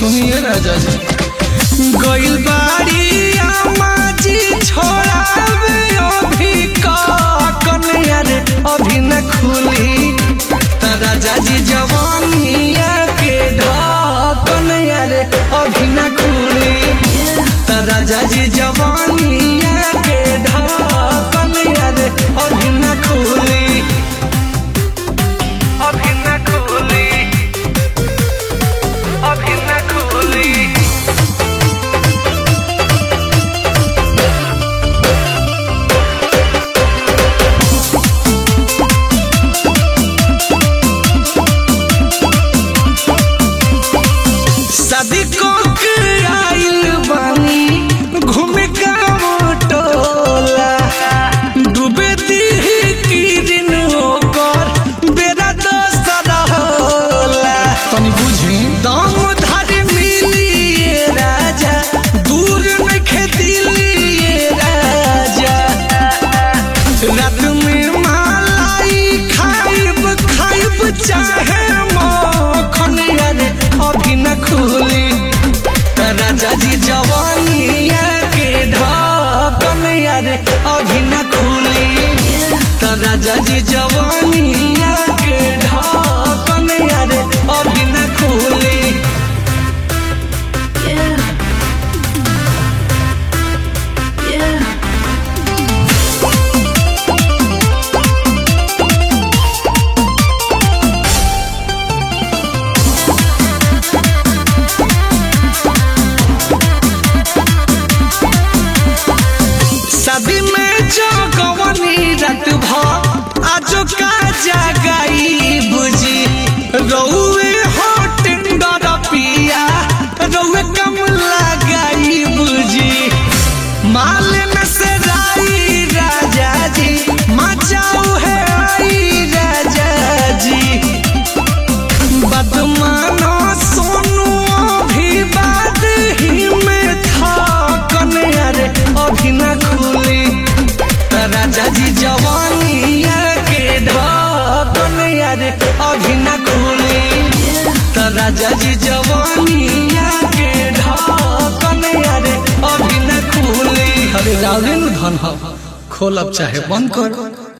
सुनिए राजा जी गइल बाड़ी आमा जी छोड़ावे अभी काकन यार अभी न खुली त राजा जी जवानिया के ढाकन यार अभी न खुली त राजा जी जवानिया के ढाकन यार अभी न खुली अभी न खुली अभी न खुली शादी को के आइल बानी घूमे गाँव टोला डूबे दी किरिन होकर बेरा दोसर होला तनी बुझी दम धारी मिली ये राजा दूर में खेती लिए राजा रात में मलाई खाइब खाइब चाहे मखन यार अभी न खुली त राजा जी जवानिया के ढाकन यार अभी न खुली त राजा जी जवानिया के ढाकन यार अभी न खुली Yeah. Yeah. शादी में जो गवनी रात भ आजो का जगाई बुझी रउए हो टेंडर पिया रउए कम लगाई बुझी माल में से राई राजा जी मचाऊ है आई राजा जी बदमानो सोनू अभी बात ही में था कन अरे अभी न खुली त राजा जी जवानिया के ढाकन अरे अभी न खुली त राजा जी जवानिया के ढाकन अरे अभी न खुली अरे रावले नु धन ह खोलब चाहे बंद कर